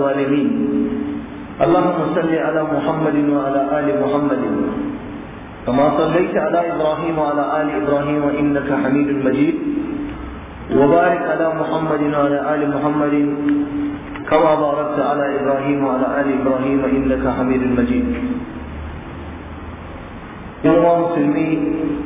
الظالمين اللهم صل على محمد وعلى آل محمد كما صليت على إبراهيم وعلى آل إبراهيم إنك حميد مجيد وبارك على محمد وعلى آل محمد كما باركت على إبراهيم وعلى آل إبراهيم إنك حميد مجيد يوم مسلمين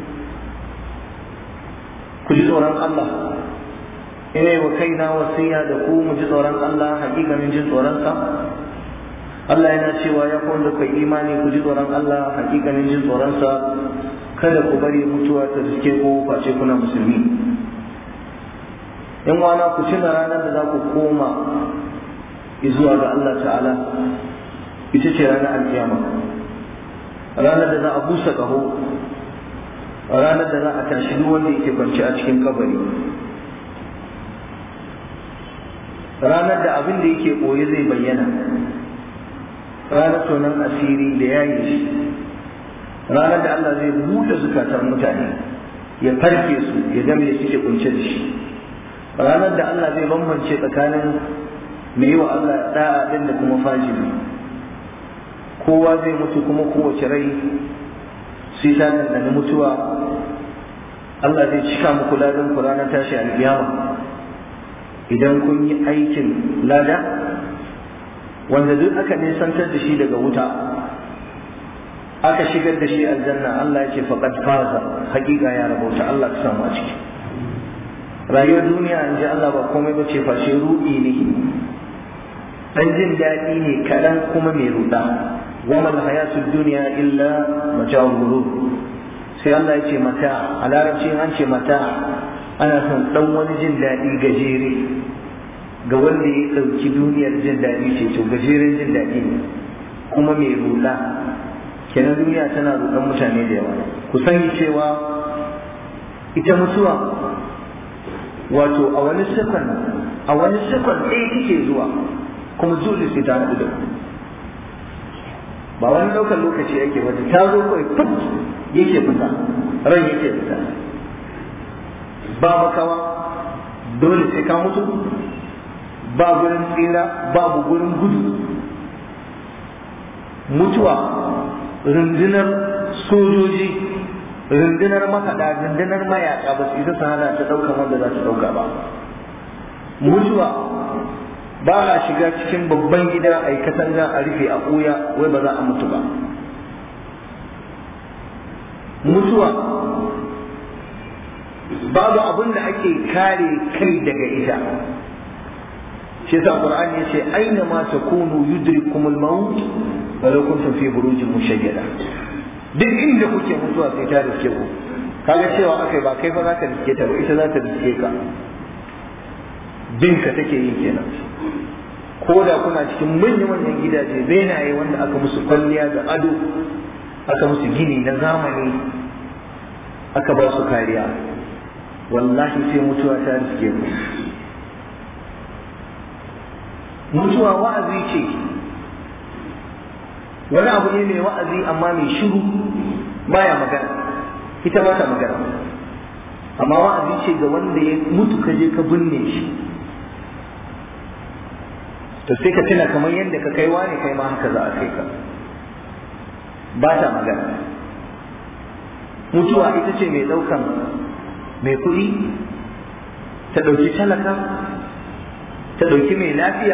كل سورة الله ina wa kaina wasiya da ku mu ji tsoron Allah hakikanin jin tsoronsa Allah yana cewa ya da kai imani ku ji tsoron Allah hakikanin jin tsoronsa kada ku bari mutuwa ta riske ku face kuna musulmi in wana ku tuna ranar da za ku koma zuwa ga Allah ta'ala ita ce ranar alkiyama ranar da za a busa ƙaho ranar da za a tashi duk wanda yake kwance a cikin kabari ranar da abin da yake ɓoye zai bayyana ranar tonon asiri da yayi shi ranar da Allah zai buɗe zukatan mutane ya farke su ya ga me suke kunce da shi ranar da Allah zai bambance tsakanin mai wa Allah da'a din da kuma fajiri kowa zai mutu kuma kowace rai sai ta dandana mutuwa Allah zai cika muku ladan ku ranar tashi alƙiyama idan kun yi aikin lada wanda duk aka nisantar da shi daga wuta aka shigar da shi aljanna Allah ya ce faqad faza hakika ya rabauta Allah ka samu a ciki rayuwar duniya in ji Allah ba komai ba ce fashe ruɗi ne dan jin daɗi ne kaɗan kuma mai ruɗa wa mal hayatud dunya illa mata'ul ghurur sai Allah ya ce mata a larabci an ce mata ana son dan wani jin daɗi gajere ga wanda ya ɗauki duniyar jin daɗi ce to gajeren jin daɗi ne kuma mai ruɗa kenan duniya tana ruɗan mutane da yawa ku sani cewa ita mutuwa wato a wani sekon a wani sekon ɗaya take zuwa kuma dole sai ta haɗu da ku ba wani ɗaukar lokaci yake wata ta zo kawai fit yake fita ran yake fita ba makawa dole sai ka mutu ba gurin tsira babu gurin gudu mutuwa rundunar sojoji rundunar makaɗa rundunar mayaƙa ba su isa su hana ta ɗaukar wanda za ta ɗauka ba mutuwa ba a shiga cikin babban gida a yi katanga a rufe a ɓuya wai ba za a mutu ba mutuwa babu abin da ake kare kai daga ita shi yasa qur'ani yace aina ma takunu yudrikumul maut walau kuntum fi burujin mushayyada duk inda kuke mutuwa sai ta riske ku kaga cewa akai ba kai fa za ka riske ta ba ita za ta riske ka binka take yi kenan ko da kuna cikin manya-manyan gidaje benaye wanda aka musu kwalliya da ado aka musu gini na zamani aka ba su kariya wallahi sai mutuwa ta riske ku mutuwa wa'azi ce wani abu ne mai wa'azi amma mai shiru baya magana ita ba ta magana amma wa'azi ce ga wanda ya mutu ka je ka binne shi to sai ka tuna kamar yadda ka kai wani kai ma haka za a kai ka ba ta magana mutuwa ita ce mai ɗaukan mai kuɗi ta ɗauki talaka ta ɗauki mai lafiya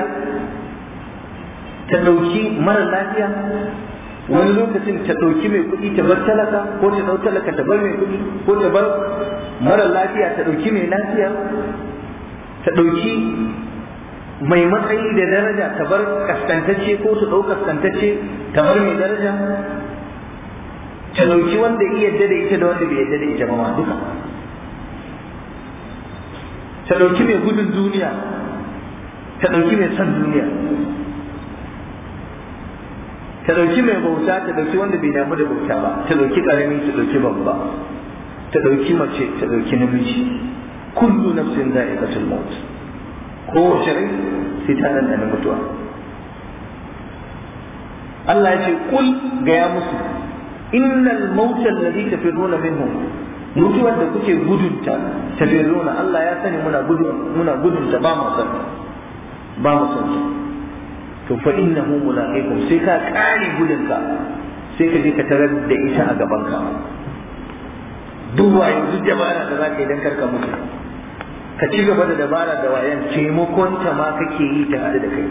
ta ɗauki mara lafiya wani lokacin ta ɗauki mai kuɗi ta bar talaka ko ta ɗau talaka ta bar mai kuɗi ko ta bar mara lafiya ta ɗauki mai lafiya ta ɗauki mai matsayi da daraja ta bar kaskantacce ko ta ɗau kaskantacce ta bar mai daraja ta ɗauki wanda iya yadda da ita da wanda bai yadda da ita ba ma duka ta ɗauki mai gudun duniya ta ɗauki mai son duniya ta ɗauki mai bauta ta ɗauki wanda bai damu da bauta ba ta ɗauki ƙarami ta ɗauki babba ta ɗauki mace ta ɗauki namiji kullu nafsin za'iqatul maut kowace rai sai ta ɗanɗana mutuwa Allah ya ce kul gaya musu innal mauta alladhi tafirruna minhum mutuwar da kuke gudunta tafirruna Allah ya sani muna gudun muna gudunta ba mu san ba mu san to fa innahu mulaqikum sai ka kare gudunka sai ka je ka tarar da ita a gaban ka duk wayo duk dabara da za ka yi don karka mutu ka ci gaba da dabara da wayan taimakon ta ma kake yi ta haɗu da kai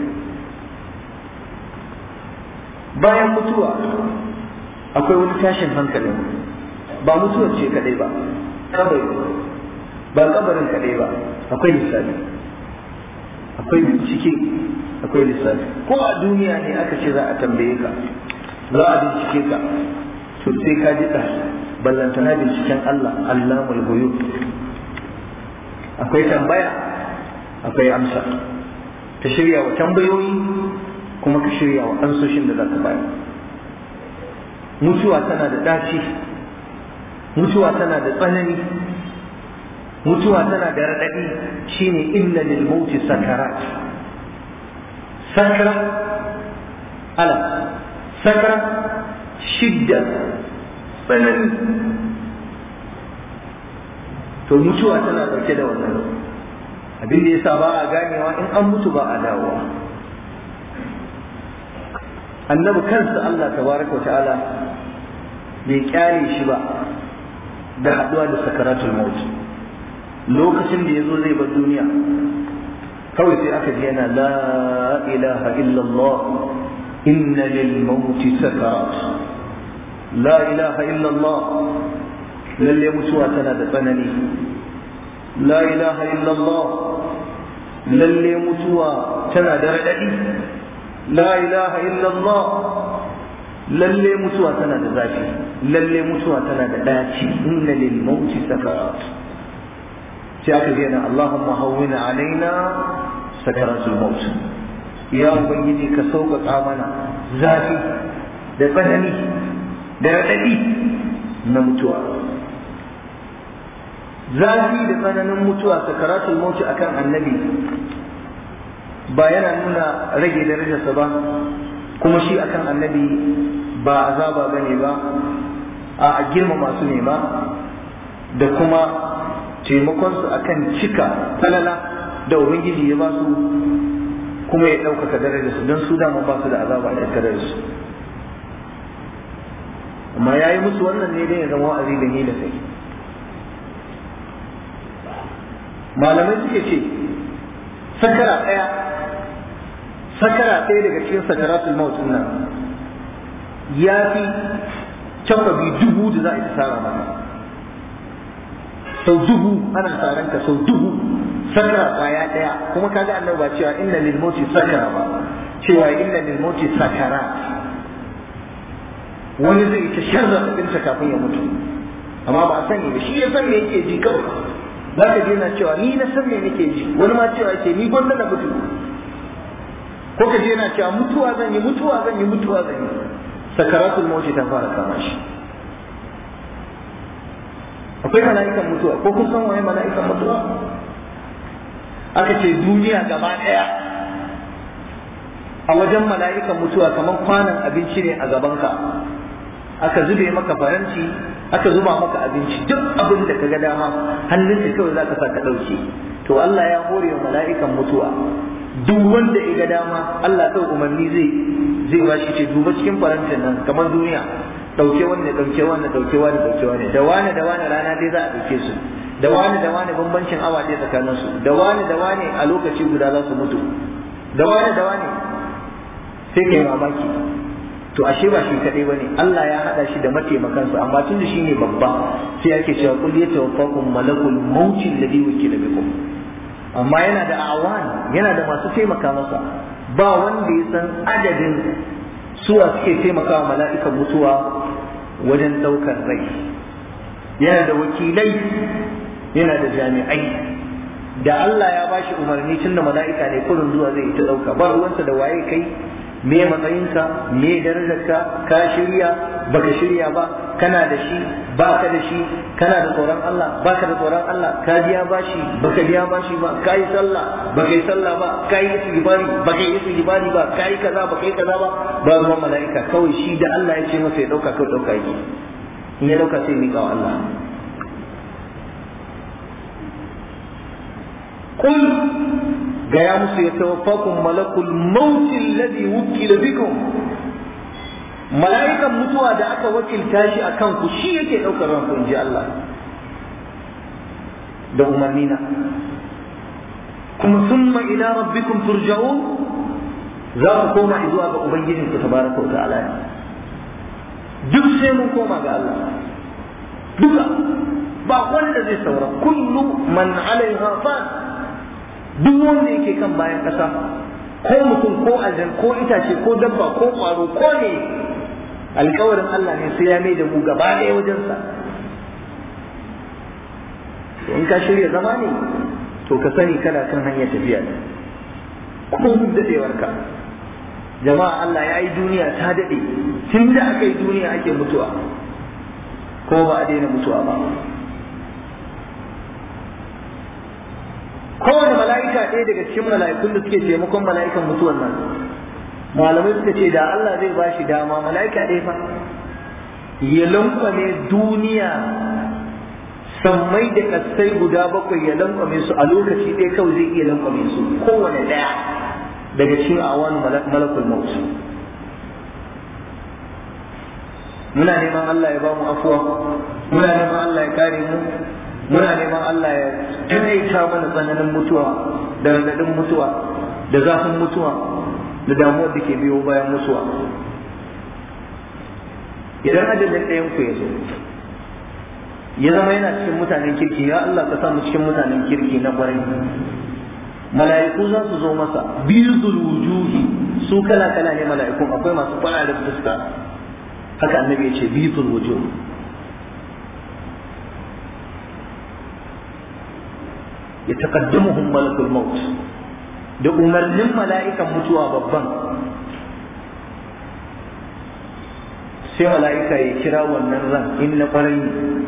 bayan mutuwa akwai wani tashin hankalin ba mutuwar ce kadai ba kabari ba kabarin kadai ba akwai lissafi akwai bincike akwai lissafi ko a duniya ne aka ce za a tambaye ka za a bincike ka to sai ka ji ballantana binciken Allah allamul ghuyub akwai tambaya akwai amsa ka shirya wa tambayoyi kuma ka shirya wa ansoshin da za ka bayar mutuwa tana da ɗaci mutuwa tana da tsanani mutuwa tana da raɗaɗi shine inna lil mauti sakarat sakara ala sakara shidda tsanani to mutuwa tana ɗauke da wannan abin da yasa ba a ganewa in an mutu ba a dawowa annabi kansa Allah tabaraka ta'ala bai kyale shi ba da haɗuwa da sakaratul maut lokacin da yazo zai bar duniya kawai sai aka ji yana la ilaha illallah inna lil maut sakarat la ilaha illallah lalle mutuwa tana da tsanani la ilaha illallah lalle mutuwa tana da raɗaɗi la ilaha illallah lalle mutuwa tana da zafi lalle mutuwa tana da daci inna lil mauti sakarat sai aka ce na Allahumma hawwina alaina sakaratul maut ya ubangiji ka sauƙaƙa mana zafi da tsanani da raɗaɗi na mutuwa zafi da tsananin mutuwa sakaratul maut akan annabi ba yana nuna rage darajarsa ba kuma shi akan annabi ba azaba ba ne ba a girma masu nema da kuma taimakonsu akan cika falala da ubangiji ya ba su kuma ya ɗaukaka darajarsu don su dama ba su da azaba a tattare da su amma ya yi musu wannan ne don ya zama wa'azi da ni da kai malamai suke ce sakara ɗaya sakara ɗaya daga cikin sakaratul maut nan ya fi tabbabi dubu da za a yi tsara maka sau dubu ana tsaron ka sau dubu sakara kwaya ɗaya kuma kaga annabi ba cewa inna lil mauti sakara ba cewa inna lil mauti sakara wani zai ta sharra ɗinsa kafin ya mutu amma ba a sani ba shi ya san me yake ji kawai za ka je na cewa ni na san me nake ji wani ma cewa ce ni gwanda na mutu ko ka je yana cewa mutuwa zan yi mutuwa zan yi mutuwa zan yi sakaratul mauti ta fara kama shi akwai mala'ikan mutuwa ko kun san waye mala'ikan mutuwa aka ce duniya gaba daya a wajen mala'ikan mutuwa kamar kwanan abinci ne a gabanka aka zube maka faranti aka zuba maka abinci duk abin da ka ga dama hannunka kawai za ka sa ka ɗauke to Allah ya hore wa mala'ikan mutuwa duk wanda ya ga dama Allah kai umarni zai zai ba shi ce duba cikin farantin nan kamar duniya dauke wanne dauke wanne dauke wanne dauke wanne da wani da wani rana dai za a dauke su da wani da wani bambancin awa dai tsakanin su da wani da wani a lokaci guda za su mutu da wani da wani sai kai mamaki to ashe ba shi kadai bane Allah ya hada shi da mataimakansa amma tun da shine babba sai ake cewa kul yatawaffakum malakul mauti alladhi wukila bikum amma yana da awan yana da masu taimaka masa ba wanda ya san adadin suwa suke taimakawa mala'ikan mutuwa wajen daukar rai yana da wakilai yana da jami'ai da Allah ya bashi umarni tun da mala'ika ne kurin zuwa zai ta dauka ba ruwansa da waye kai me matsayinka me darajarka ka shirya baka shirya ba kana da shi baka da shi kana da tsoron Allah baka da tsoron Allah ka biya bashi baka biya bashi ba ka yi sallah baka yi sallah ba ka yi istighfari baka yi istighfari ba ka yi kaza baka yi kaza ba ba ruwan mala'ika kawai shi da Allah ya ce masa ya dauka kawai dauka yake in ya dauka sai miƙa wa Allah قل gaya musu ya tawaffakum malakul mauti alladhi wukila bikum mala'ikan mutuwa da aka wakilta shi a kanku shi yake ɗaukar ranku in ji Allah da umarnina kuma summa ila rabbikum turja'un za ku koma zuwa ga ubangijin ku tabaraka wa ta'ala duk sai mun koma ga Allah duka ba wanda zai saura kullu man alaiha fan duk wanda yake kan bayan ƙasa ko mutum ko aljan ko itace ko dabba ko ƙwaro ko ne alkawarin Allah ne sai ya mai da mu gaba ɗaya wajensa in ka shirya zama ne to ka sani kana kan hanyar tafiya ne kuma duk daɗewarka jama'a Allah ya yi duniya ta daɗe tun da aka yi duniya ake mutuwa ko ba a daina mutuwa ba kowane mala'ika ɗaya daga cikin mala'ikun da suke taimakon mala'ikan mutuwan nan malamai suka ce da Allah zai ba shi dama mala'ika ɗaya fa ya lankwame duniya sammai da kasai guda bakwai ya lankwame su a lokaci ɗaya kawai zai iya lankwame su kowane ɗaya daga cikin awanu malakul maut muna neman Allah ya ba mu afuwa muna neman Allah ya kare mu muna neman Allah ya taƙaita mana tsananin mutuwa da raɗaɗin mutuwa da zafin mutuwa da damuwar da ke biyo bayan mutuwa idan ajalin ɗayan ku ya zo ya zama yana cikin mutanen kirki ya Allah ka samu cikin mutanen kirki na ƙwarai mala'iku za su zo masa bizul wujuhi su kala kala ne mala'ikun akwai masu fararen fuska haka annabi ya ce bizul wujuh ya taqaddamuhum malakul maut da umarnin mala'ikan mutuwa babban sai mala'ika ya kira wannan ran in na kwarai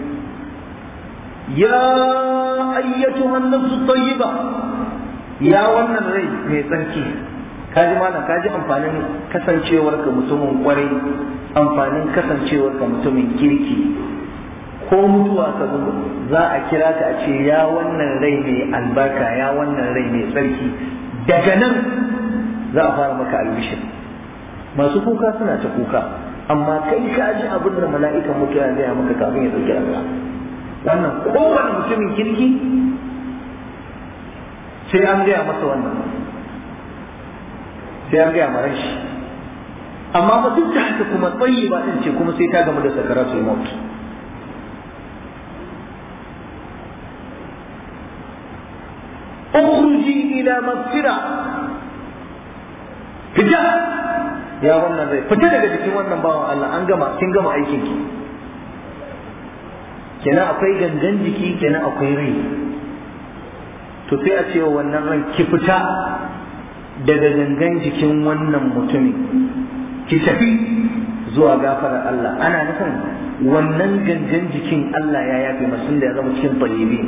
ya ayyatuhan nafsu tayyiba ya wannan rai mai tsarki kaji malam kaji amfanin kasancewar ka mutumin kwarai amfanin kasancewar ka mutumin kirki ko mutuwa ka zo za a kira ka a ce ya wannan rai mai albarka ya wannan rai mai tsarki daga nan za a fara maka albishir masu kuka suna ta kuka amma kai ka ji abin da mala'ikan mutuwa ya gaya maka kafin ya dauki ranka wannan kowane mutumin kirki sai an gaya masa wannan sai an gaya mara shi amma ba duk da haka kuma tsayi ba din ce kuma sai ta gamu da sakaratul maut ukhruji ila maghfira fita ya wannan zai fita daga jikin wannan bawan Allah an gama kin gama aikin ki kenan akwai gangan jiki kenan akwai rai to sai a ce wa wannan ran ki fita daga gangan jikin wannan mutumin ki tafi zuwa gafarar Allah ana nufin wannan gangan jikin Allah ya yafe masu da ya zama cikin tayyibi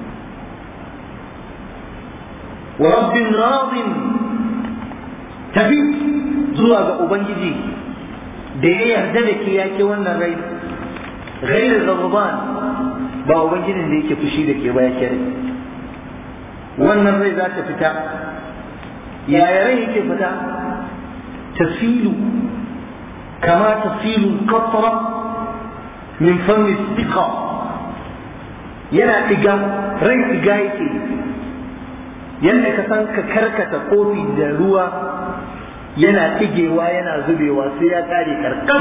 wa rabbin radin tafi zuwa ga ubangiji da ya yarda da ke yake wannan rai ghairu ghadban ba ubangijin da yake fushi da ke ba yake rai wannan rai za ta fita yaya rai yake fita tasilu kama tasilu qatra min fami siqa yana diga rai diga yake yadda ka san ka karkata kofi da ruwa yana ɗigewa yana zubewa sai ya kare karkam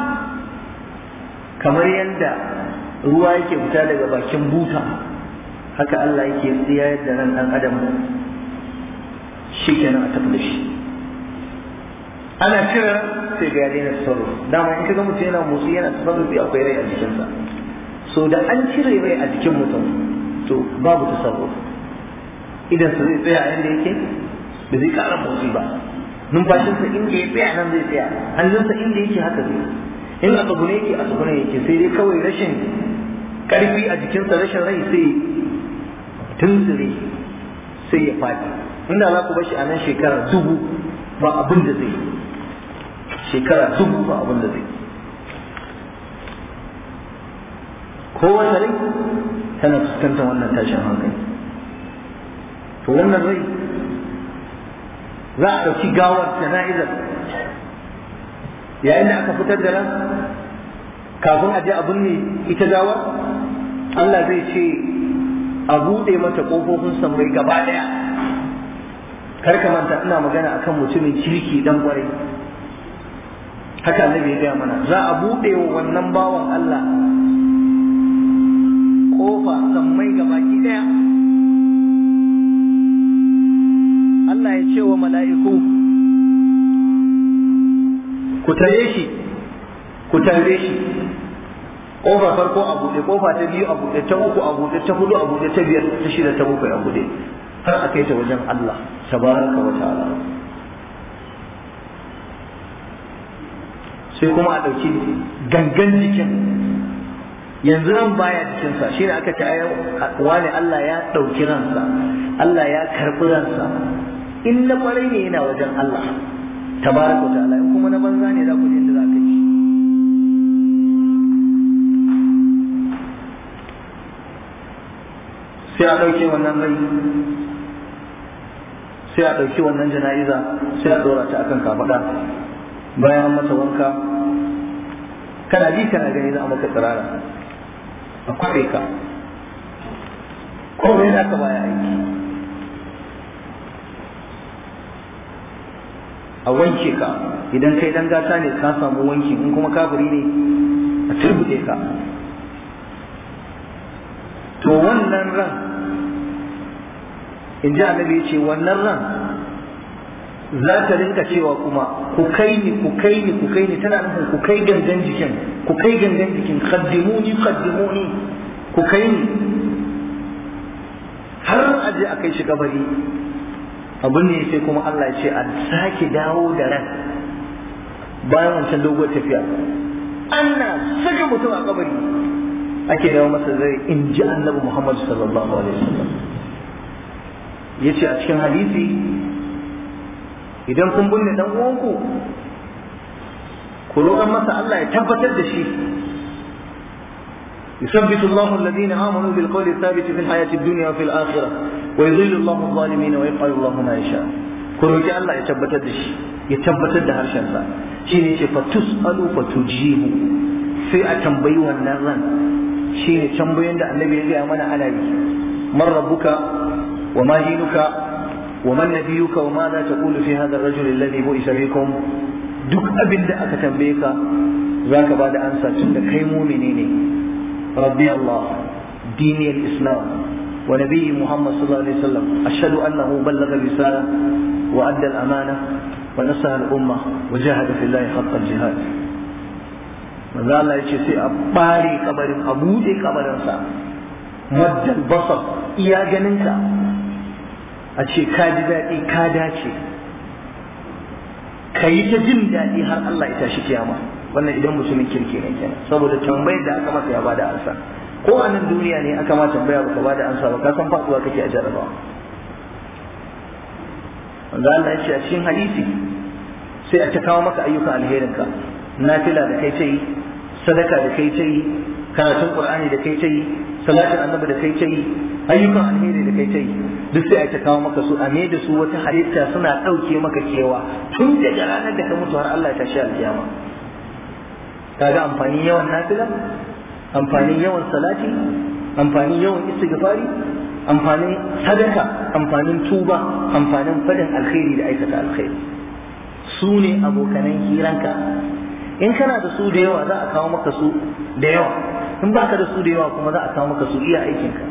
kamar yadda ruwa yake fita daga bakin buta haka Allah yake tsiyayar da nan ɗan adam shi kenan a tafi da shi ana cire sai ga daina tasarruf dama in kaga mutum yana motsi yana tasarrufi akwai rai a jikinsa so da an cire rai a jikin mutum to babu tasarruf idan su zai tsaya inda yake da zai ƙara motsi ba numfashinsa inda ya tsaya nan zai tsaya hannunsa inda yake haka zai in a tsugune yake a tsugune yake sai dai kawai rashin karfi a jikinsa rashin rai sai tunzure sai ya faɗi inda za ku bar shi a nan shekara dubu ba abin da zai shekara dubu ba abin da zai kowace rai tana fuskantar wannan tashin hankali to wannan rai za a ɗauki gawar jana'izar yayin da aka fitar da ran kafin a je a binne ita gawar Allah zai ce a buɗe mata ƙofofin sammai gaba ɗaya kar ka manta ina magana akan mutumin kirki dan kwarai haka annabi ya gaya mana za a buɗe wa wannan bawan Allah ƙofa sammai gabaki ɗaya Allah ya ce wa mala'iku ku tare shi ku tare shi ƙofa farko a buɗe ƙofa ta biyu a buɗe ta uku a buɗe ta hudu a buɗe ta biyar ta shida ta bakwai a buɗe har a kai ta wajen Allah tabaraka wa ta'ala sai kuma a ɗauki gangan jikin yanzu nan baya jikinsa shi ne aka ce wani Allah ya ɗauki ransa Allah ya karɓi ransa in na ƙwarai ne yana wajen Allah tabaraka wa ta'ala in kuma na banza ne za ku je inda za ka yi sai a ɗauke wannan rai sai a ɗauki wannan jana'iza sai a ɗora ta akan kafaɗa bayan mata wanka kana ji kana gani za a maka tsirara a kwaɗe ka komai za ka baya aiki a wanke ka idan kai dan gata ne ka samu wanki in kuma kafiri ne a turbuɗe ka to wannan ran in ji annabi ce wannan ran za ta rinka cewa kuma ku kai ni ku kai ni ku kai ni tana nufin ku kai gangan jikin ku kai gangan jikin qaddimuni qaddimuni ku kai ni har a je a kai shi kabari abin ne sai kuma Allah ya ce a sake dawo da ran bayan wancan doguwar tafiya ana saka mutum a kabari ake dawo masa zai in ji annabi Muhammad sallallahu alaihi wasallam yace a cikin hadisi idan kun binne dan uwanku ku roƙan masa Allah ya tabbatar da shi يثبت الله الذين آمنوا بالقول الثابت في الحياة الدنيا وفي الآخرة ويضل الله الظالمين ويفعل الله ما يشاء كروجي الله يتبت الدش يتبت الدهر شنسا شيني فتسأل فتجيب في أتنبيوها النغان شيني تنبيوها النبي يجي أمانا على من ربك وما دينك ومن نبيك وماذا تقول في هذا الرجل الذي بئس بكم duk abin da aka tambaye ka za ka ba da ansa tun da kai mumini ne rabbi Allah dini al-islam wa nabiyyi Muhammad sallallahu alaihi wasallam ashhadu annahu ballagha risala wa adda al-amana wa nasaha al-umma wa jahada fillahi haqqa al-jihad manzo Allah yace sai a bare kabarin a bude kabarin sa maddal basar iya ganinka a ce ka ji daɗi ka dace ka yi ta jin daɗi har Allah ya tashi kiyama wannan idan mutumin kirki ne kenan saboda tambayar da aka masa ya bada ansa ko a nan duniya ne aka ma tambaya baka bada ansa ba ka san faɗuwa kake a jarabawa wanda Allah ya ce a cikin hadisi sai a ta kawo maka ayyukan alherinka nafila da kai ta yi sadaka da kai ta yi karatun qur'ani da kai ta yi salatin annabi da kai ta yi ayyukan alheri da kai ta yi duk sai a ta kawo maka su a me da su wata halitta suna ɗauke maka kewa tun daga ranar da ka mutu har Allah ya tashi alkiyama kaga amfanin yawan nafila amfanin yawan salati amfanin yawan istighfari amfanin sadaka amfanin tuba amfanin fadin alkhairi da aikata alkhairi su ne abokanan hiranka in kana da su da yawa za a kawo maka su da yawa in baka da su da yawa kuma za a kawo maka su iya aikinka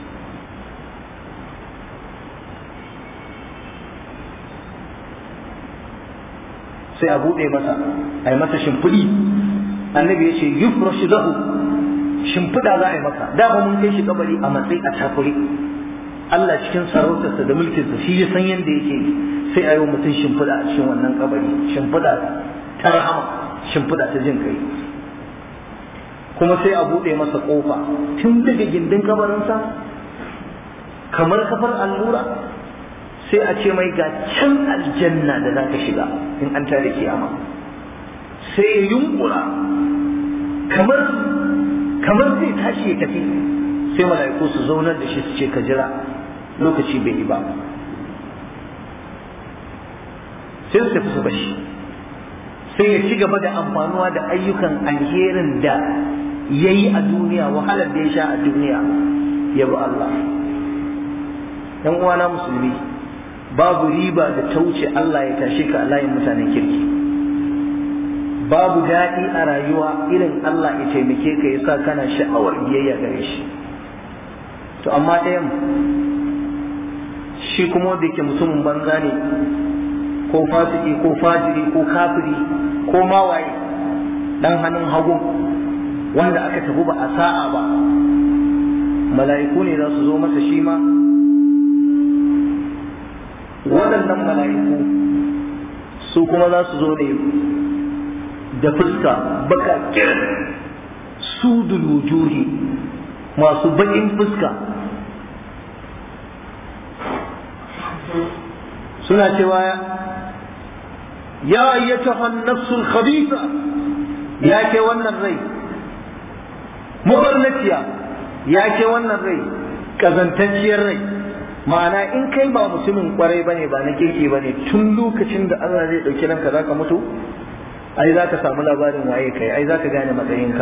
sai a buɗe masa a yi masa shimfiɗi annabi ya ce yufrashu lahu shimfiɗa za a yi maka dama mun kai shi kabari a matsayi a takuri Allah cikin sarautarsa da mulkinsa shi ya san yadda yake sai a yi wa mutum shimfiɗa a cikin wannan kabari shimfiɗa ta rahama shimfiɗa ta jin kai kuma sai a buɗe masa ƙofa tun daga gindin kabarinsa kamar kafar allura sai a ce mai ga can aljanna da za ka shiga in an tare kiyama sai ya yunkura kamar kamar zai tashi ya tafi sai mala'iku su zaunar da shi su ce ka jira lokaci bai yi ba sai su tafi su bashi sai ya ci gaba da amfanuwa da ayyukan alherin da ya yi a duniya wahalar da ya sha a duniya ya bi Allah ‘yan uwana musulmi babu riba da ta wuce Allah ya tashe ka a layin mutanen kirki babu daɗi a rayuwa irin Allah ya taimake ka ya sa kana sha'awar biyayya gare shi to amma ɗayan shi kuma da ke mutumin banza ne ko fasiki ko fajiri ko kafiri ko mawaye dan hannun hagu wanda aka tafi ba a sa'a ba mala'iku ne za su zo masa shi ma waɗannan mala'iku su kuma za su zo ne da fuska baka su wujuhi masu baƙin fuska suna cewa ya ayyatuha an-nafsul khabitha ya ke wannan rai mubarnatiya ya ke wannan rai kazantacciyar rai ma'ana in kai ba mutumin kwarai bane ba na kirki bane tun lokacin da Allah zai dauki ranka zaka mutu ai zaka samu labarin waye kai ai zaka gane matsayinka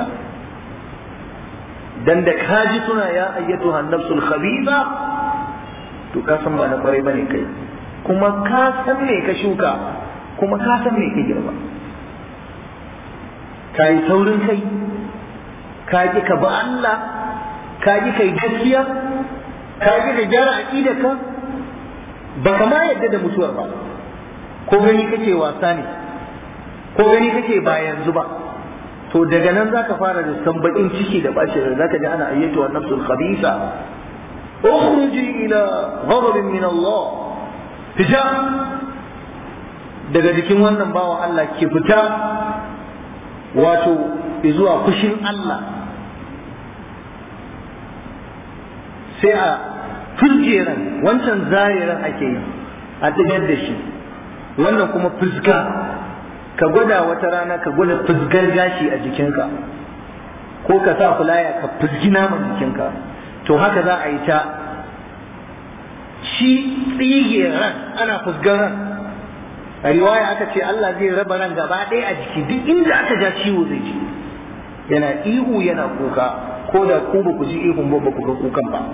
dan da kaji suna ya ayyatu nafsul khabitha to ka san ba na kwarai bane kai kuma ka san me ka shuka kuma ka san me ka girba ka yi saurin kai ka ji ka ba Allah ka ji kai gaskiya ka ji ka gyara aqidarka ba ka ma yadda da mutuwar ba ko gani kake wasa ne ko gani kake ba yanzu ba to daga nan zaka fara da san bakin ciki da bacin rai zaka ji ana ayyatu wa nafsul khabisa ukhruji ila ghadabin min Allah fita daga jikin wannan bawa Allah ki fita wato zuwa fushin Allah sai a fuljeran wancan zariran ake yi a tsigar da shi wannan kuma fuska ka gwada wata rana ka gwada fusgar gashi a jikinka ko ka sa fulaya ka fusgi naman jikinka to haka za a yi ta shi tsige ran ana fusgar ran a riwaya aka ce Allah zai raba ran gaba ɗaya a jiki duk inda aka ja ciwo zai ji yana ihu yana kuka ko da ku ba ku ji ihun ba ba ku ga kukan ba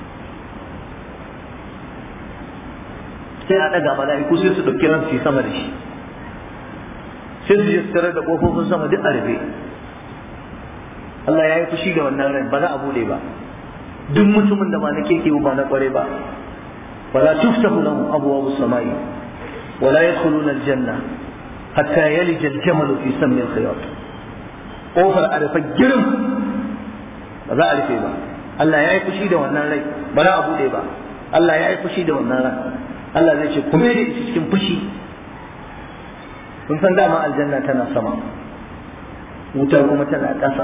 sai a ɗaga mala'iku sai su ɗauki ran su yi sama da shi sai su je su tarar da ƙofofin sama duk a rufe Allah ya yi fushi da wannan ran ba za a bude ba duk mutumin da ba na keke ba na kware ba wala tuftahu lahu abwabu samai wala yadkhuluna aljanna hatta yalija aljamalu fi sammi alkhiyat kofar a rufe girin ba za a rufe ba Allah ya yi fushi da wannan rai ba za a bude ba Allah ya yi fushi da wannan ran Allah zai ce kuma da ita cikin fushi kun san dama aljanna tana sama wuta kuma tana ƙasa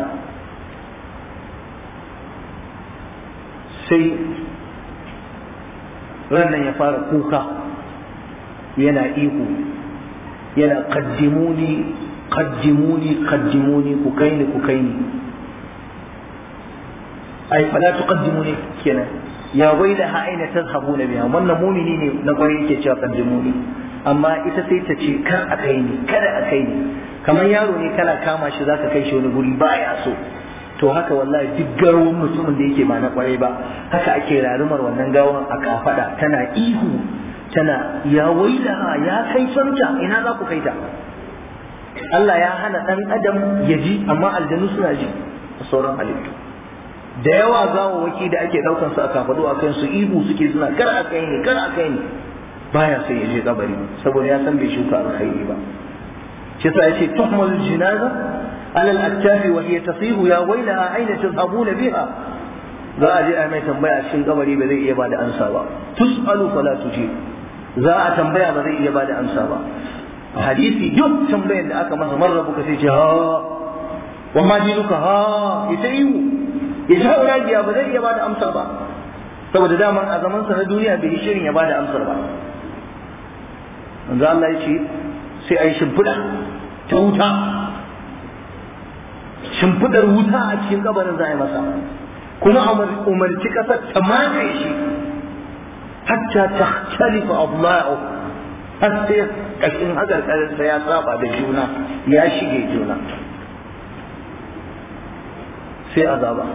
sai rannan ya fara kuka yana ihu yana kaddimuni kaddimuni kaddimuni ku kai ni ku kai ni ai fala tuqaddimuni kenan ya wailaha aina tazhabuna biha wannan mumini ne na kwarai yake cewa kaddimuni amma ita sai ta ce kar a kai ni kada a kai ni kamar yaro ne kana kama shi zaka kai shi wani guri baya so to haka wallahi duk garwan mutumin da yake ba na kwarai ba haka ake rarumar wannan gawan a kafada tana ihu tana ya wailaha ya kai sonta ina za ku kai ta Allah ya hana dan adam ya ji amma aljanu suna ji a sauran halittu da yawa gawawaki da ake daukan su a kafadu a kan su ihu suke suna kar a kai ni kar a kai ni baya sai ya je kabari saboda ya san bai shuka alkhairi ba shi yasa yace tuhmal jinaza ala al-aktaf wa hiya tasihu ya wailaha aina tadhhabuna biha za a je a mai tambaya cikin kabari ba zai iya bada ansa ba tusalu fala tujib za a tambaya ba zai iya bada amsa ba hadisi duk tambayar da aka masa marar buka sai ce ha wa ma dinuka ha ita ihu ya ji hauragiya ba zai iya bada amsa ba saboda daman a zaman sa na duniya bai yi shirin ya bada amsar ba manzo Allah ya ce sai a yi shimfiɗa ta wuta shimfiɗar wuta a cikin kabarin za a yi masa kuma umarci ƙasar ta mamaye shi hatta ta khalifa abla'u har sai kashin hakarkarinsa ya saba da juna ya shige juna sai azaba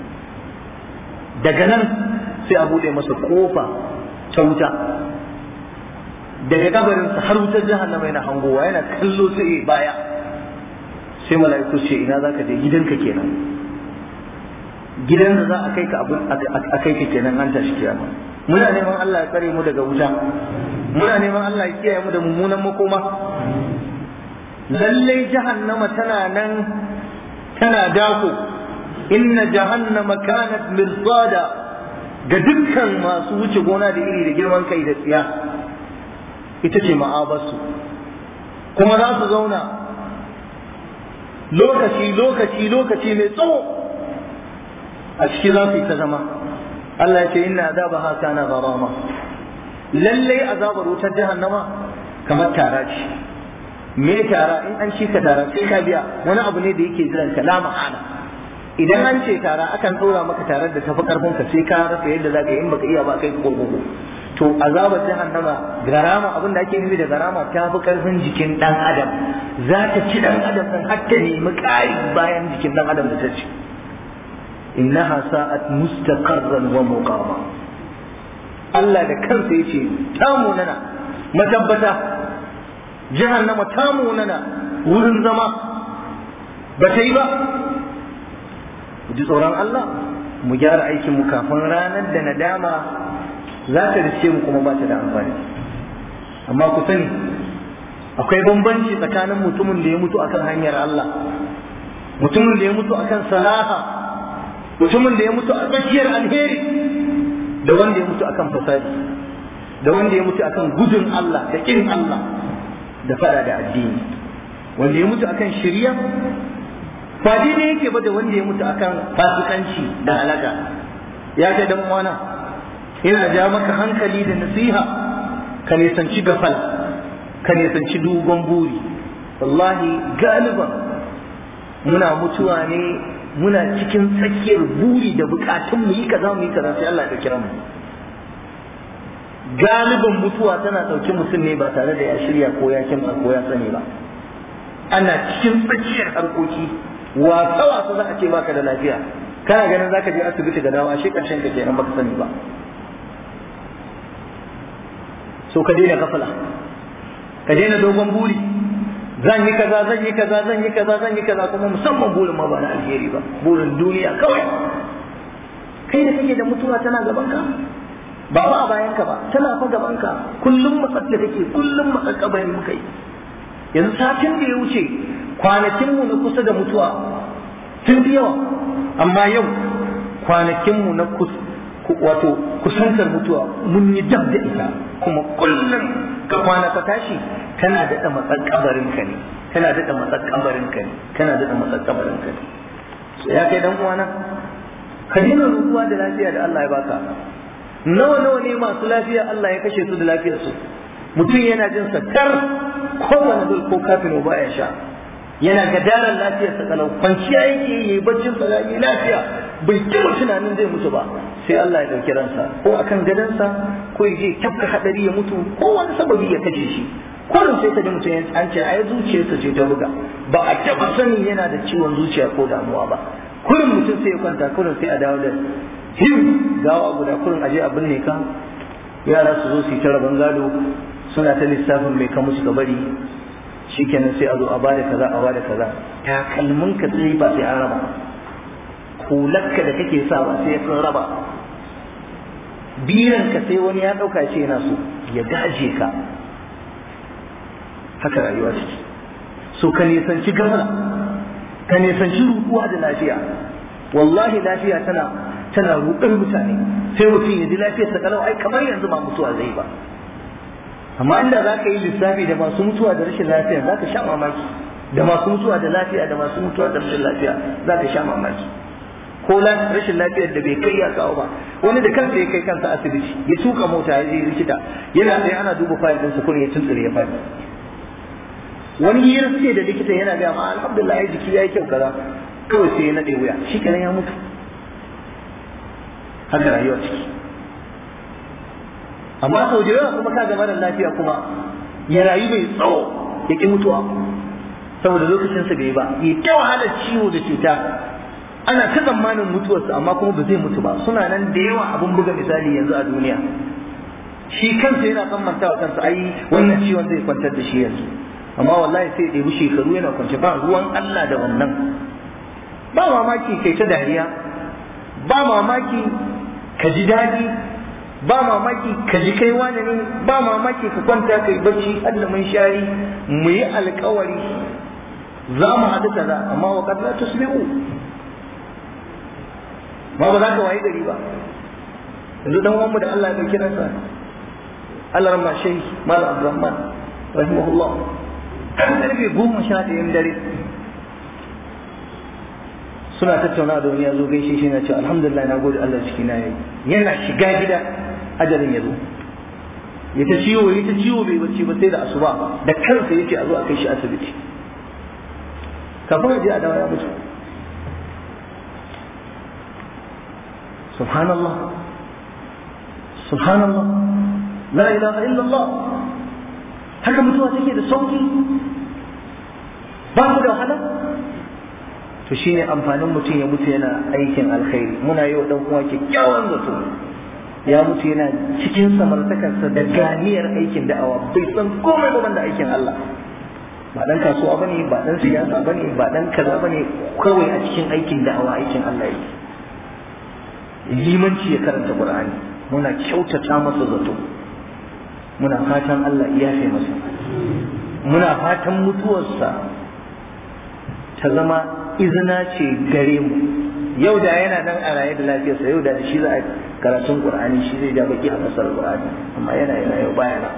daga nan sai a bude masa kofa ta wuta daga kabarinsa har wutar jahannama yana hangowa yana kallo sai baya sai mala'iku ce ina za ka je gidanka kenan gidan da za a kai ka a kai ka kenan an tashi kiyama muna neman Allah ya tsare mu daga wuta muna neman Allah ya kiyaye mu da mummunan makoma lallai jahannama tana nan tana dako inna jahannama kanat mirsada ga dukkan masu wuce gona da iri da girman kai da tsiya ita ce ma'abarsu kuma za su zauna lokaci lokaci lokaci mai tsawo a ciki za su yi ta zama Allah ya ce inna azabaha kana gharama lallai azabar wutar jahannama kamar tara ce me tara in an ci ka tara sai ka biya wani abu ne da yake jiran ka la ma'ana idan an ce tara akan ɗora maka tarar da tafi karfin ka sai ka rasa yadda za ka yi in baka iya ba kai ka kurkuku to azabar jahannama garama abin da ake nufi da garama ta fi karfin jikin dan adam za ta ci dan adam din har ta nemi ƙari bayan jikin dan adam da ta ci innaha sa'at mustaqarran wa muqama Allah da kansa yace ta munana matabbata jahannama ta munana wurin zama ba ta yi ba mu ji tsoron Allah mu gyara aikin mu kafin ranar da nadama za ta riske mu kuma ba ta da amfani amma ku sani akwai bambanci tsakanin mutumin da ya mutu akan hanyar Allah mutumin da ya mutu akan salaha mutumin da ya mutu a tsakiyar alheri da wanda ya mutu akan fasadi da wanda ya mutu akan gudun Allah da kin Allah da fada da addini wanda ya mutu akan shirya ba daidai yake ba da wanda ya mutu akan fasikanci da halaka ya kai dan uwana ina ja maka hankali da nasiha ka nisanci gafal ka nisanci dogon buri wallahi galiban muna mutuwa ne muna cikin tsakiyar buri da bukatun mu yi kaza mu yi kaza sai Allah ya kira mu galiban mutuwa tana ɗauki mutum ne ba tare da ya shirya ko ya kimsa ko ya sani ba ana cikin tsakiyar harkoki wasa wasa za a ce baka da lafiya kana ganin zaka je asibiti da dawa shi karshen ka kenan baka sani ba so ka daina kafala ka daina dogon buri zan yi kaza zan yi kaza zan yi kaza zan yi kaza kuma musamman burin ma ba na alheri ba burin duniya kawai kai da kake da mutuwa tana gaban ka ba ba a bayan ka ba tana fa gaban ka kullum matsatsa kake kullum matsakabari muka yi yanzu satin da ya wuce kwanakin mu na kusa da mutuwa sun fi yawa amma yau kwanakin mu na wato kusantar mutuwa mun yi dab da ita kuma kullum ka kwana ka tashi kana daɗa matsar kabarin ka ne kana daɗa matsar kabarin ka ne kana daɗa matsar kabarin ka ne so ya kai dan uwana ka daina rubuwa da lafiya da Allah ya baka nawa nawa ne masu lafiya Allah ya kashe su da lafiyar su mutum yana jin sakar kowane zul ko kafin ba ya sha yana gadarar lafiyar sa kalau kwanciya yake yi baccin sa lafiya bai taɓa tunanin zai mutu ba sai Allah ya ɗauki ransa ko akan gadansa ko ya je tafka hadari ya mutu ko wani sababi ya kashe shi kullum sai ka ji mutum an ce ai zuciyarsa ce ta buga ba a taɓa sanin yana da ciwon zuciya ko damuwa ba kullum mutum sai ya kwanta kullum sai a dawo da him gawa guda kullum aje a binne ka yara su zo su yi ta rabon gado suna ta lissafin mai ka musu bari shikenan sai a zo a bada kaza a bada kaza takalmin ka sai ba sai an raba hularka da kake sa ba sai sun raba biran ka sai wani ya dauka ce yana so ya gaje ka haka rayuwa take so ka nisanci gafara ka nisanci rukuwa da lafiya wallahi lafiya tana tana rudar mutane sai mutum ya ji lafiyar sa kalau ai kamar yanzu ba mutuwa zai ba amma inda za ka yi lissafi da masu mutuwa da rashin lafiya za ka sha mamaki da masu mutuwa da lafiya da masu mutuwa da rashin lafiya za ka sha mamaki ko rashin lafiyar da bai kai ya kawo ba wani da kansa ya kai kansa asibiti ya tuka mota ya je likita yana tsaye ana duba fayil ɗinsa kuma ya tuntsire ya fadi wani hira suke da likita yana gaya ma alhamdulillah ya jiki ya yi kyau kaza kawai sai ya naɗe wuya shi kenan ya mutu haka rayuwa ciki amma sau da yawa kuma ka gama da lafiya kuma ya rayu mai tsawo ya ƙi mutuwa saboda lokacinsa bai ba ya ta wahalar ciwo da cuta ana ta tsammanin mutuwarsa amma kuma ba zai mutu ba suna nan da yawa abin buga misali yanzu a duniya shi kansa yana tsammanta wa kansa ai wannan ciwon zai kwantar da shi yanzu amma wallahi sai ya ɗebi shekaru yana kwance ba ruwan Allah da wannan ba mamaki kai ta dariya ba mamaki ka ji daɗi ba mamaki ka ji kai wani ne ba mamaki ka kwanta kai bacci Allah mun shari mu yi alkawari za mu haɗu kaza amma wa qad la tusbihu ma ba za ka wayi gari ba yanzu dan uwanmu da Allah ya dauki nasa Allah ramma shehi mal abdurrahman rahimahullah kan karfe goma sha ɗayan dare suna tattauna da wani ya zo gaishe shi na ce alhamdulillah na gode Allah ciki na yayi yana shiga gida ajalin ya zo ya ta ciwo ya ta ciwo bai bacci ba sai da asuba da kansa yace a zo a kai shi asibiti kafin a je a dawo ya mutu subhanallah subhanallah la ilaha illallah haka mutuwa take da sauki ba ku da wahala to shine amfanin mutum ya mutu yana aikin alkhairi muna yi wa dan uwa kyakkyawan zato ya mutu yana cikin samartakarsa da ganiyar aikin da'awa bai san komai ba da aikin Allah ba dan kasuwa bane ba dan siyasa bane ba dan kaza bane kawai a cikin aikin da'awa aikin Allah yake limanci ya karanta Qur'ani muna kyautata masa zato muna fatan Allah ya yafe masa muna fatan mutuwarsa ta zama izina ce gare mu yau da yana nan a raye da lafiyarsa yau da shi za a karatun qur'ani shi zai ja baki a fasar qur'ani amma yana yana yau baya nan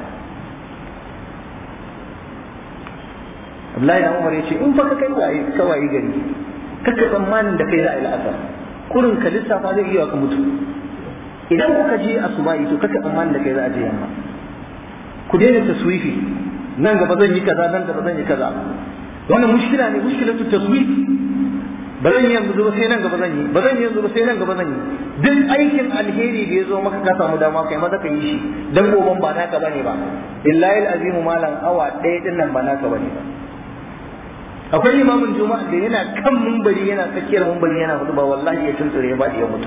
Abdullahi dan Umar yace in fa ka kai waye ka waye gari kaka tsammanin da kai za a yi la'asar kurin ka lissafa zai iya ka mutu idan kuka je asubahi to kaka tsammanin da kai za a je yamma ku daina taswifi nan gaba zan yi kaza nan gaba zan yi kaza wannan mushkila ne mushkilatu taswif ba zan yi yanzu ba sai nan gaba zan yi ba zan yi yanzu ba sai nan gaba zan yi duk aikin alheri da ya zo maka ka samu dama kai maza ka yi shi dan goban ba naka bane ba billahi alazimu malam awa ɗaya din nan ba naka bane ba akwai limamin juma'a da yana kan mumbari yana tsakiyar mumbari yana hudu ba wallahi ya tuntsure ya bada ya mutu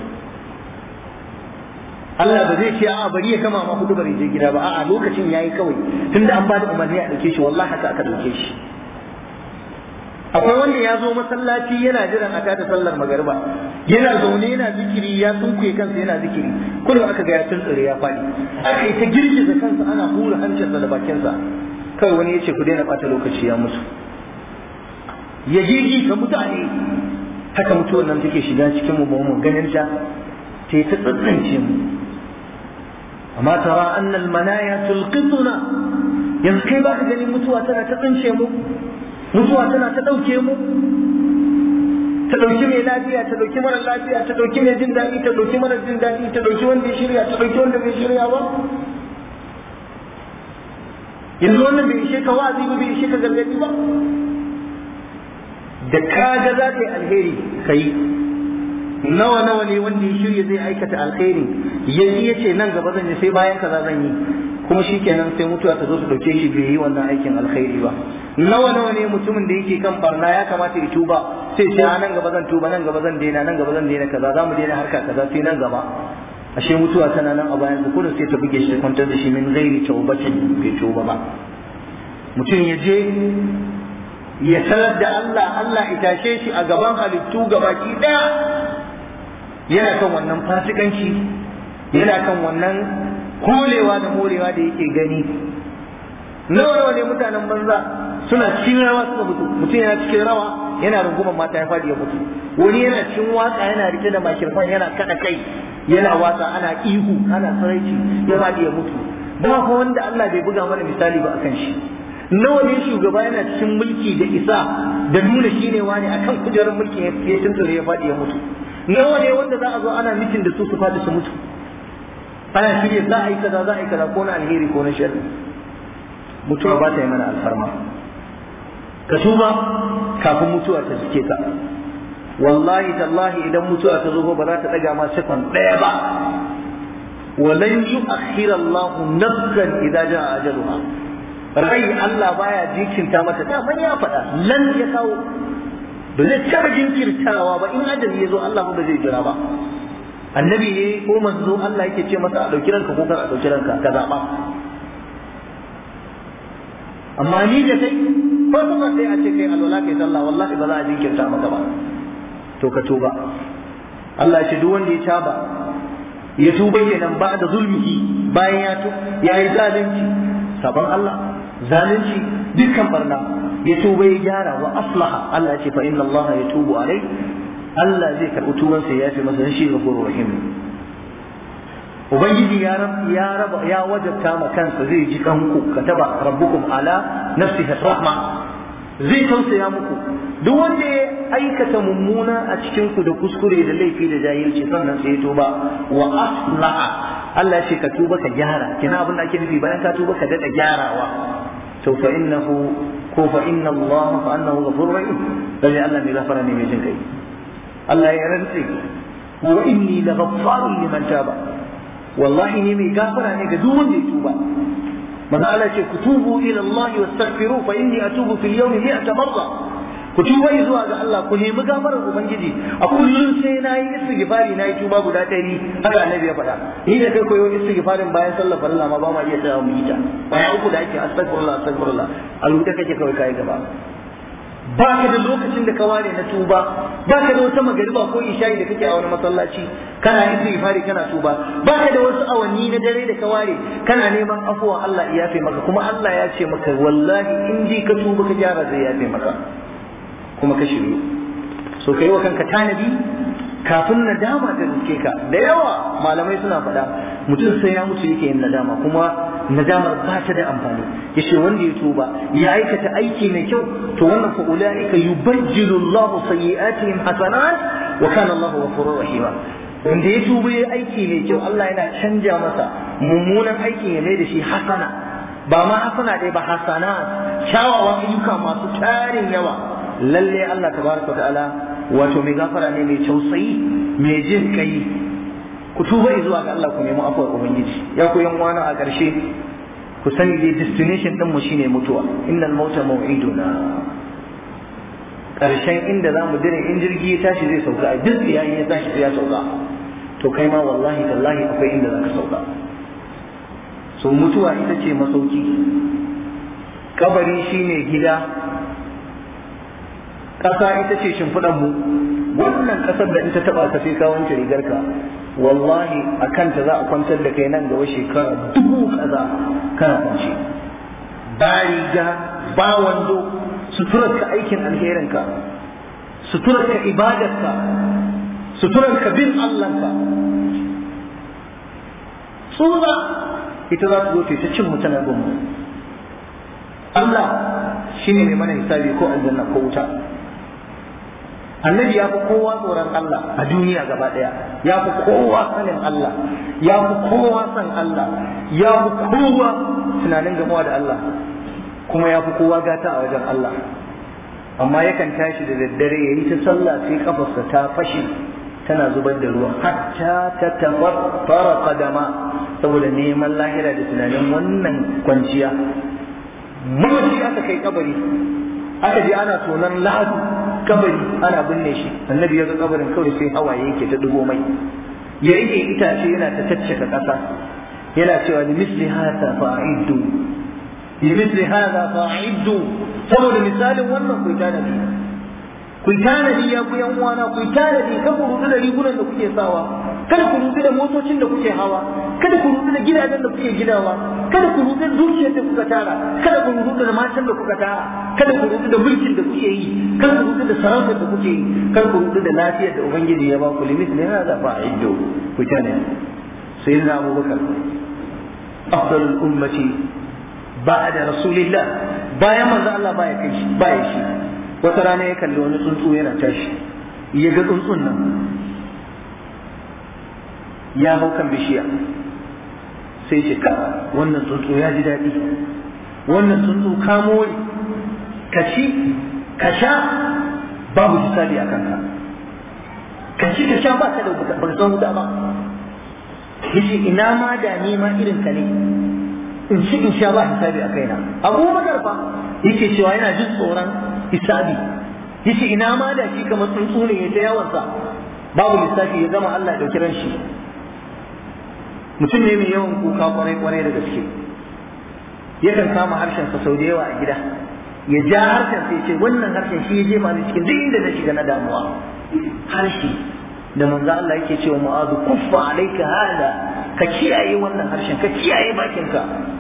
Allah ba zai ce a'a bari ya kama ma hudu bari je gida ba a'a lokacin yayi kawai tunda an bada umarni a dauke shi wallahi haka aka dauke shi akwai wanda ya zo masallaci yana jiran a tada sallar magariba yana zaune yana zikiri ya sunkuye kansa yana zikiri kullum aka ga ya tuntsure ya faɗi aka yi ta girgiza kansa ana hura hancinsa da bakinsa kawai wani ya ce ku daina ɓata lokaci ya mutu ya gigi ka mutane haka mutuwar nan take shiga cikin mu ba mu ganin ta ta ta tsantsance mu amma tara annal manaya tulqituna yanzu kai ba ka ganin mutuwa tana ta tsince mu mutuwa tana ta ɗauke mu ta ɗauki mai lafiya ta ɗauki mara lafiya ta ɗauki mai jin daɗi ta ɗauki mara jin daɗi ta ɗauki wanda ya shirya ta ɗauki wanda bai shirya ba yanzu wannan bai ishe ka wa'azi ba bai ishe ka gargaɗi ba da kaga za ka yi alheri ka yi nawa nawa ne wanda ya shirya zai aikata alheri ya ya ce nan gaba zan yi sai bayan kaza zan yi kuma shi kenan sai mutuwa ta zo su dauke shi bai yi wannan aikin alkhairi ba nawa nawa ne mutumin da yake kan barna ya kamata ya tuba sai ce nan gaba zan tuba nan gaba zan daina nan gaba zan daina kaza za mu daina harka kaza sai nan gaba ashe mutuwa tana nan a bayan kullum sai ta buge shi ta kwantar da shi min ghairi taubatin bai tuba ba mutum ya je ya sanar da Allah Allah ya tashe shi a gaban halittu gabaki daya yana kan wannan fasikanci yana kan wannan kolewa da morewa da yake gani nawa nawa ne mutanen banza suna cikin rawa suka mutu mutum yana cikin rawa yana rungumar mata ya faɗi ya mutu wani yana cikin waka yana rike da makirfan yana kada kai yana waka ana ihu ana saraici ya faɗi ya mutu ba ko wanda Allah bai buga mana misali ba akan shi nawa ne shugaba yana cikin mulki da isa da nuna shi ne wani akan kujerar mulki ya tunture ya faɗi ya mutu nawa ne wanda za a zo ana mitin da su su faɗi su mutu ana shirya za a yi kaza za a yi kaza ko na alheri ko na sharri mutuwa ba ta yi mana alfarma ka tuba kafin mutuwa ta cike ka wallahi tallahi idan mutuwa ta zo ba za ta daga ma sekon ɗaya ba ولن يؤخر الله نفسا إذا جاء أجلها rai Allah baya jikinta mata da man ya faɗa lan ya kawo ba zai taɓa jinkirtawa ba in ajali ya zo Allah ba zai jira ba annabi ne ko manzo Allah yake ce masa a ɗauki ranka ko kar a ɗauki ranka ka zaɓa amma ni da kai ko kuma sai a ce kai alwala kai sallah wallahi ba za a jinkirta maka ba to ka tuba Allah ya ce duk wanda ya taba ya tuba kenan ba da zulmihi bayan ya tu ya yi zalunci sabon Allah zalunci dukkan barna ya tuba ya gyara wa aslaha Allah ya ce fa inna Allah ya tubu alai Allah zai karɓi tubansa ya fi masa shi ghafurur rahim ubangiji ya ya raba ya wajabta ma kansa zai ji kanku kataba rabbukum ala nafsihi rahma zai tausaya muku duk wanda ya aikata mummuna a cikin ku da kuskure da laifi da jahilci sannan sai ya tuba wa aslaha Allah ya ce ka tuba ka gyara kina abin da ake nufi bayan ka tuba ka dada gyarawa to fa innahu ko fa inna Allah fa annahu ghafurur rahim lalle Allah mai gafara ne mai jin kai Allah ya rantse wa inni laghaffarun liman taba wallahi ne mai gafara ne ga duk wanda ya tuba maza Allah ce ku tubu ila Allah wastaghfiru fa inni atubu fil yawmi mi'ata marra ku tuba zuwa ga Allah ku nemi gafarar ubangiji a kullum sai na yi istighfari na yi tuba guda ɗari haka annabi ya faɗa ni da kai koyo istighfarin bayan sallar farilla ma ba ma iya tsaya mu yi ta bayan uku da ake astaghfirullah astaghfirullah a rubuta kake kawai kai gaba ba ka da lokacin da ka ware na tuba ba ka da wata magariba ko isha'i da kake a wani masallaci kana istighfari kana tuba ba ka da wasu awanni na dare da ka ware kana neman afuwa Allah ya yafe maka kuma Allah ya ce maka wallahi in ji ka tuba ka gyara zai yafe maka kuma ka shiryu so kai wa kanka tanadi kafin nadama ta riske ka da yawa malamai suna faɗa mutum sai ya mutu yake yin nadama kuma nadamar ba ta da amfani yace wanda ya tuba ya aikata aiki mai kyau to wannan fa ulaika yubajjilu Allah sayyi'atihim hasanat wa kana Allah ghafurur rahima wanda ya tuba ya aiki mai kyau Allah yana canja masa mummunan aikin ya mai da shi hasana ba ma hasana dai ba hasana kyawawan ayyuka masu tarin yawa lalle Allah tabaraka ta'ala wato mai gafara ne mai tausayi mai jin kai ku tuba zuwa ga Allah ku nemi afuwar ubangiji ya ku yan wani a ƙarshe ku sani dai destination din mu shine mutuwa innal mauta maw'iduna ƙarshen inda za mu dire in jirgi ya tashi zai sauka a duk yayin ya tashi ya sauka to kai ma wallahi tallahi akwai inda za ka sauka so mutuwa ita ce masauki kabari shine gida ƙasa ita ce shimfiɗan mu wannan ƙasar da ita taɓa ka sai ka wanke rigarka wallahi a kanta za a kwantar da kai nan gaba shekara dubu kaza kana kwance ba riga ba wando suturarka aikin alherinka suturarka ibadarka suturarka bin Allahnka tsura ita za ta zo ta cin mutane gunmu Allah shine mai mana hisabi ko aljanna ko wuta annabi ya fi kowa tsoron Allah a duniya gaba ɗaya ya fi kowa sanin Allah ya fi kowa san Allah ya fi kowa tunanin gamuwa da Allah kuma ya fi kowa gata a wajen Allah amma yakan tashi da daddare ya yi ta sallah sai kafarsa ta fashe tana zubar da ruwa hatta ta tafaffara kadama saboda neman lahira da tunanin wannan kwanciya mamaci aka kai kabari aka je ana tonon lahadu kabari ana binne shi annabi ya ga kabarin kawai sai hawaye yake ta dubo mai ya rike itace yana ta taccaka ƙasa yana cewa li misli hada fa'iddu li misli hada fa'iddu saboda misalin wannan ku tanadi ku tanadi ya ku yan uwana ku tanadi kan ku rudu da rigunan da kuke sawa kada ku rudu da motocin da kuke hawa kada ku rudu da gidajen da kuke gidawa kada ku rudu da dukiyar da kuka tara kada ku rudu da matan da kuka tara kada ku rudu da mulkin da kuke yi kada ku rudu da sarautar da kuke yi kada ku rudu da lafiyar da ubangiji ya ba ku limit ne hada fa'iddu ku tanadi sayyidina abubakar afdalul ummati ba'da rasulillah bayan manzo Allah baya kai shi baya shi wata rana ya kalli wani tsuntsu yana tashi ya ga tsuntsun nan ya hau kan bishiya sai ce ka wannan tsuntsu ya ji daɗi wannan tsuntsu ka more ka ci ka sha babu hisabi a kanka ka ci ka sha ba ka da ba san wuta ba yace ina ma da ni ma irin ka ne in ci in sha ba hisabi a kaina abubakar fa yake cewa yana jin tsoron hisabi yace ina ma da shi kamar tsuntsu ne ya ta yawansa babu lissafi ya zama Allah da kiran shi mutum ne mai yawan kuka kwarai kwarai da gaske yakan kama harshen sa sau da yawa a gida ya ja harshen sai ce wannan harshen shi ya jefa ni cikin duk inda na shiga na damuwa harshe da manzo Allah yake cewa mu'azu kuffa alayka hada ka kiyaye wannan harshen ka kiyaye bakinka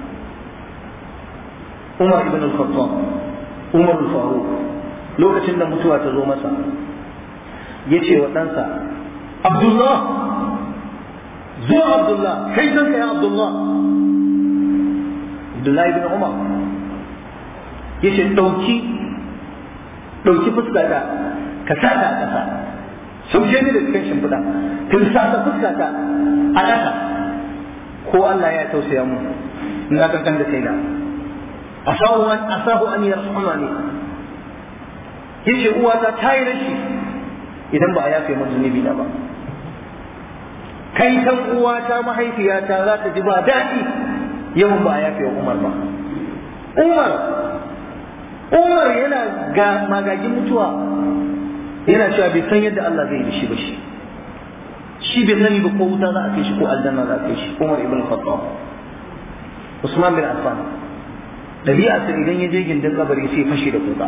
Umar ibn al-Khattab Umar al-Faruq lokacin da mutuwa ta zo masa yace wa ɗansa Abdullah zo Abdullah kai kanka ya Abdullah Abdullah ibn Umar yace dauki dauki fuskata ka sa ta a ƙasa sauke ni da cikin shimfiɗa kin sa ta fuskata a ƙasa ko Allah ya tausaya mu na kankan da kaina asahu an asahu an yarhamani yace uwata ta yi rashi idan ba a yafe min zunubi na ba kai kan uwata mahaifiyata za ta ji ba daɗi yawan ba a yafe wa Umar ba Umar Umar yana ga magagin mutuwa yana cewa bai san yadda Allah zai yi shi ba shi shi bai sani ba ko wuta za a kai shi ko aljanna za a kai shi Umar ibn Khattab Usman bin Affan dabi'a sai idan ya je gindin kabari sai fashe da kuka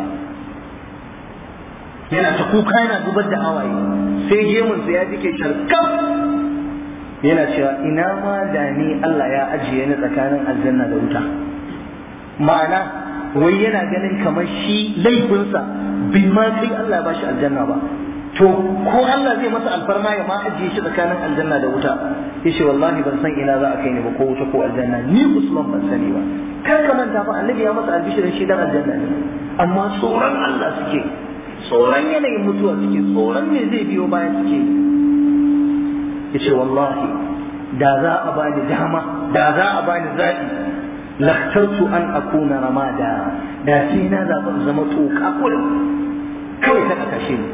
yana ta kuka yana zubar da hawaye sai gemun sa ya jike sharkam yana cewa ina ma da ni Allah ya ajiye ni tsakanin aljanna da wuta ma'ana wai yana ganin kamar shi laifinsa bai ma kai Allah ba shi aljanna ba to ko Allah zai masa alfarma ya ma ajiye shi tsakanin aljanna da wuta yace wallahi ban san ina za a kai ni ba ko wuta ko aljanna ni Usman ban sani ba kar ka manta fa annabi ya masa albishirin shi dan aljanna ne amma tsoron Allah suke tsoron yanayin mutuwa suke tsoron me zai biyo baya suke yace wallahi da za a bani dama da za a bani zaɓi laktartu an akuna ramada da sai na zaɓi zama toka kullum kawai ta kashe ni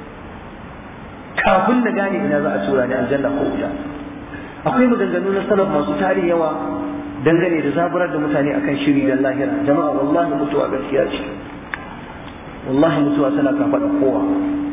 kafin na gane ina za a tura ni aljanna ko wuta akwai maganganu na salaf masu tari yawa dangane da zaburar da mutane akan shiri da lahira jama'a wallahi mutuwa gaskiya ce wallahi mutuwa tana kafaɗa kowa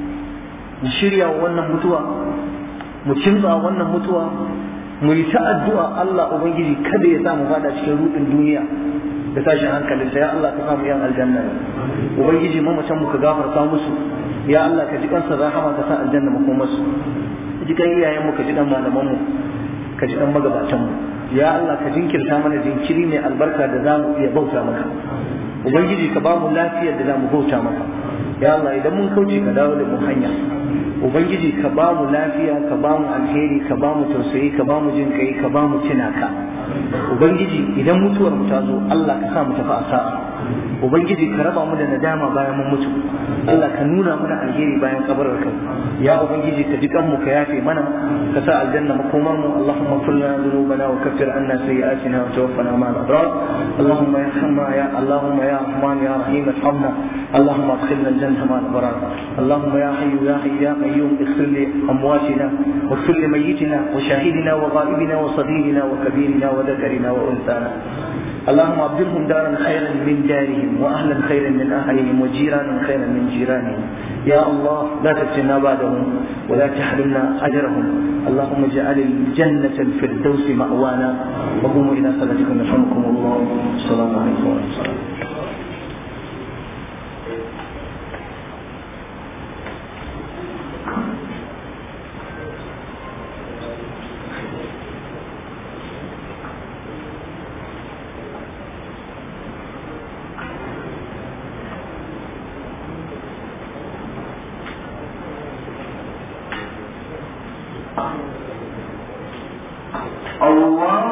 mu shirya wannan mutuwa mu kimtsa wannan mutuwa mu yi ta addu'a Allah ubangiji kada ya samu fada cikin rudin duniya da tashin hankalin ya Allah ka samu yan aljanna ubangiji mamacin mu ka gafarta musu ya Allah ka ji kansa rahama ka sa aljanna mu kuma su ji kan iyayen mu ka ji dan malaman mu ka ji dan magabatan mu ya Allah ka jinkirta mana jinkiri mai albarka da za mu iya bauta maka ubangiji ka ba mu lafiyar da za mu bauta maka ya Allah idan mun kauce ka dawo da mu hanya ubangiji ka ba mu lafiya ka ba mu alheri ka ba mu tausayi ka ba mu jin kai ka ba mu tunaka ubangiji idan mutuwar mu ta zo Allah ka sa mu tafi a sa'a ubangiji ka raba mu da nadama bayan mun mutu Allah ka nuna mana alheri bayan kabarar ka ya ubangiji ka ji kanmu ka yafe mana ka sa aljanna makomar mu Allahumma ighfir lana dhunubana wa kaffir anna sayyi'atina wa tawaffana ma'al abrar Allahumma yarhamna ya Allahumma ya Rahman ya Rahim arhamna Allahumma adkhilna al-jannata ma'al abrar Allahumma ya hayyu ya hayyu ya qayyum اغفر لأمواتنا واغفر لميتنا وشاهدنا وغائبنا وصغيرنا وكبيرنا وذكرنا وأنثانا اللهم ابدلهم دارا خيرا من دارهم واهلا خيرا من اهلهم وجيرانا خيرا من جيرانهم يا الله لا تفتنا بعدهم ولا تحرمنا اجرهم اللهم اجعل الجنه الفردوس ماوانا وقوموا الى صلاتكم يرحمكم الله السلام عليكم ورحمه الله الله